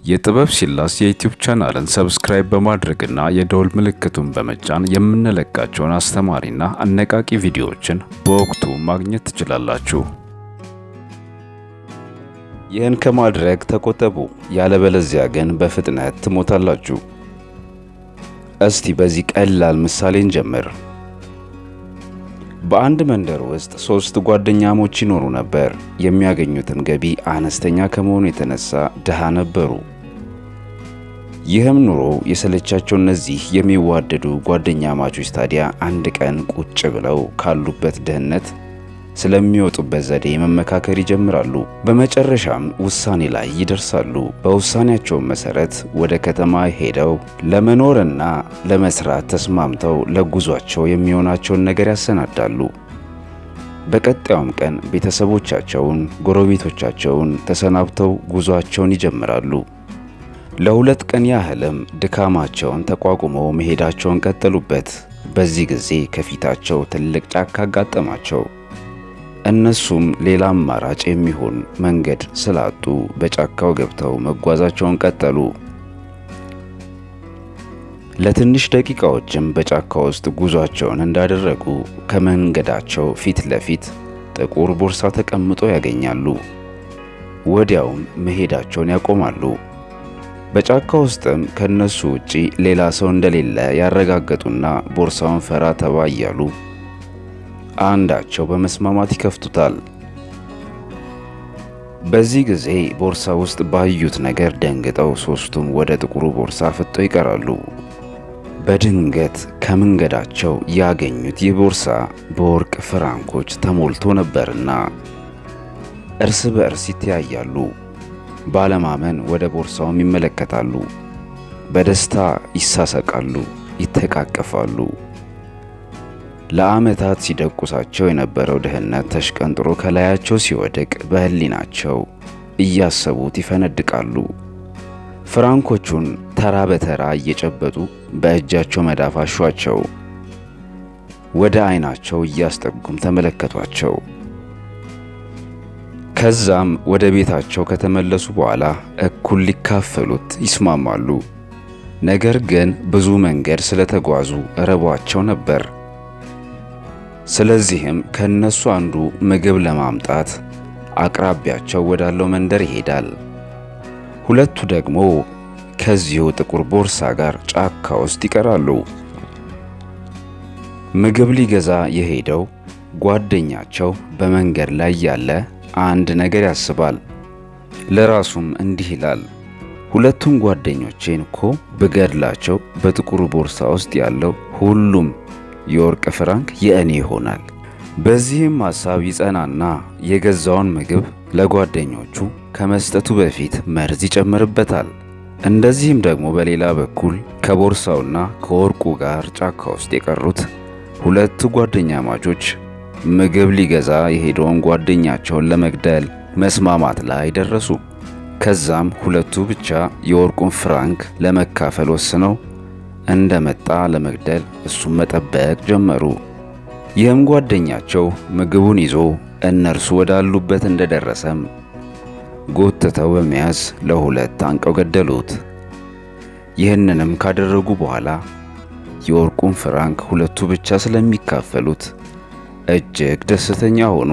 የጥበብ ሲላስ የዩቲዩብ ቻናልን ሰብስክራይብ በማድረግና የደወል ምልክቱን በመጫን የምንለቃቸውን አስተማሪና አነቃቂ ቪዲዮዎችን በወቅቱ ማግኘት ትችላላችሁ። ይህን ከማድረግ ተቆጠቡ፣ ያለበለዚያ ግን በፍጥነት ትሞታላችሁ። እስቲ በዚህ ቀላል ምሳሌ እንጀምር። በአንድ መንደር ውስጥ ሶስት ጓደኛሞች ይኖሩ ነበር። የሚያገኙትም ገቢ አነስተኛ ከመሆኑ የተነሳ ድሃ ነበሩ። ይህም ኑሮ የሰለቻቸው እነዚህ የሚዋደዱ ጓደኛማቾች ታዲያ አንድ ቀን ቁጭ ብለው ካሉበት ድህነት ስለሚወጡበት ዘዴ መመካከር ይጀምራሉ። በመጨረሻም ውሳኔ ላይ ይደርሳሉ። በውሳኔያቸውም መሰረት ወደ ከተማ ሄደው ለመኖርና ለመስራት ተስማምተው ለጉዟቸው የሚሆናቸውን ነገር ያሰናዳሉ። በቀጣዩም ቀን ቤተሰቦቻቸውን፣ ጎረቤቶቻቸውን ተሰናብተው ጉዟቸውን ይጀምራሉ። ለሁለት ቀን ያህልም ድካማቸውን ተቋቁመው መሄዳቸውን ቀጠሉበት። በዚህ ጊዜ ከፊታቸው ትልቅ ጫካ አጋጠማቸው። እነሱም ሌላ አማራጭ የሚሆን መንገድ ስላጡ በጫካው ገብተው መጓዛቸውን ቀጠሉ። ለትንሽ ደቂቃዎችም በጫካ ውስጥ ጉዟቸውን እንዳደረጉ ከመንገዳቸው ፊት ለፊት ጥቁር ቦርሳ ተቀምጦ ያገኛሉ። ወዲያውም መሄዳቸውን ያቆማሉ። በጫካ ውስጥም ከነሱ ውጪ ሌላ ሰው እንደሌለ ያረጋገጡና ቦርሳውን ፈራ ተባ እያሉ አንዳቸው በመስማማት ይከፍቱታል። በዚህ ጊዜ ቦርሳ ውስጥ ባዩት ነገር ደንግጠው ሶስቱም ወደ ጥቁሩ ቦርሳ ፍጠው ይቀራሉ። በድንገት ከመንገዳቸው ያገኙት ይህ ቦርሳ በወርቅ ፍራንኮች ተሞልቶ ነበርና እርስ በእርስ ይተያያሉ። ባለማመን ወደ ቦርሳውም ይመለከታሉ። በደስታ ይሳሰቃሉ፣ ይተቃቀፋሉ። ለዓመታት ሲደቁሳቸው የነበረው ድህነት ተሽቀንጥሮ ከላያቸው ሲወድቅ በሕሊናቸው እያሰቡት ይፈነድቃሉ። ፍራንኮቹን ተራ በተራ እየጨበጡ በእጃቸው መዳፍ አሿቸው። ወደ ዓይናቸው እያስጠጉም ተመለከቷቸው። ከዛም ወደ ቤታቸው ከተመለሱ በኋላ እኩል ሊካፈሉት ይስማማሉ። ነገር ግን ብዙ መንገድ ስለተጓዙ ረቧቸው ነበር። ስለዚህም ከነሱ አንዱ ምግብ ለማምጣት አቅራቢያቸው ወዳለው መንደር ይሄዳል። ሁለቱ ደግሞ ከዚሁ ጥቁር ቦርሳ ጋር ጫካ ውስጥ ይቀራሉ። ምግብ ሊገዛ የሄደው ጓደኛቸው በመንገድ ላይ ያለ አንድ ነገር ያስባል። ለራሱም እንዲህ ይላል፣ ሁለቱም ጓደኞቼን እኮ ብገድላቸው በጥቁሩ ቦርሳ ውስጥ ያለው ሁሉም የወርቅ ፍራንክ የእኔ ይሆናል። በዚህም ሐሳብ ይጸናና የገዛውን ምግብ ለጓደኞቹ ከመስጠቱ በፊት መርዝ ይጨምርበታል። እንደዚህም ደግሞ በሌላ በኩል ከቦርሳውና ከወርቁ ጋር ጫካ ውስጥ የቀሩት ሁለቱ ጓደኛማቾች ምግብ ሊገዛ የሄደውን ጓደኛቸውን ለመግደል መስማማት ላይ ደረሱ። ከዛም ሁለቱ ብቻ የወርቁን ፍራንክ ለመካፈል ወስነው እንደመጣ ለመግደል እሱን መጠበቅ ጀመሩ። ይህም ጓደኛቸው ምግቡን ይዞ እነርሱ ወዳሉበት እንደደረሰም ጎትተው በመያዝ ለሁለት አንቀው ገደሉት። ይህንንም ካደረጉ በኋላ የወርቁን ፍራንክ ሁለቱ ብቻ ስለሚካፈሉት እጅግ ደስተኛ ሆኑ።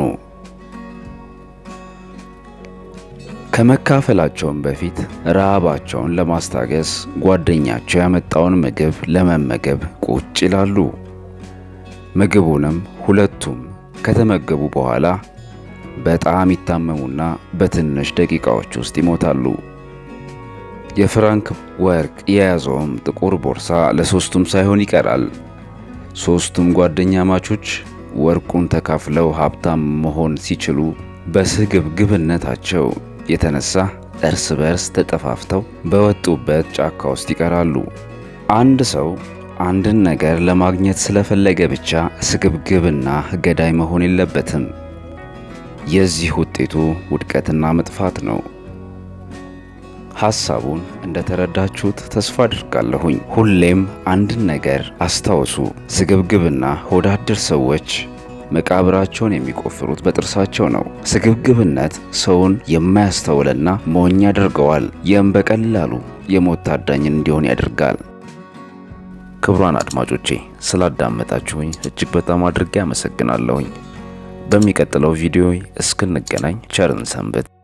ከመካፈላቸውም በፊት ረሃባቸውን ለማስታገስ ጓደኛቸው ያመጣውን ምግብ ለመመገብ ቁጭ ይላሉ። ምግቡንም ሁለቱም ከተመገቡ በኋላ በጣም ይታመሙና በትንሽ ደቂቃዎች ውስጥ ይሞታሉ። የፍራንክ ወርቅ የያዘውም ጥቁር ቦርሳ ለሶስቱም ሳይሆን ይቀራል። ሶስቱም ጓደኛማቾች ወርቁን ተካፍለው ሀብታም መሆን ሲችሉ በስግብግብነታቸው የተነሳ እርስ በርስ ተጠፋፍተው በወጡበት ጫካ ውስጥ ይቀራሉ። አንድ ሰው አንድን ነገር ለማግኘት ስለፈለገ ብቻ ስግብግብና ገዳይ መሆን የለበትም። የዚህ ውጤቱ ውድቀትና መጥፋት ነው። ሐሳቡን እንደተረዳችሁት ተስፋ አድርጋለሁኝ። ሁሌም አንድን ነገር አስታውሱ። ስግብግብና ሆዳደር ሰዎች መቃብራቸውን የሚቆፍሩት በጥርሳቸው ነው። ስግብግብነት ሰውን የማያስተውልና ሞኝ ያደርገዋል። ይህም በቀላሉ የሞት ታዳኝን እንዲሆን ያደርጋል። ክቡራን አድማጮቼ ስላዳመጣችሁኝ እጅግ በጣም አድርጌ አመሰግናለሁኝ። በሚቀጥለው ቪዲዮ እስክንገናኝ ቸርን ሰንብት።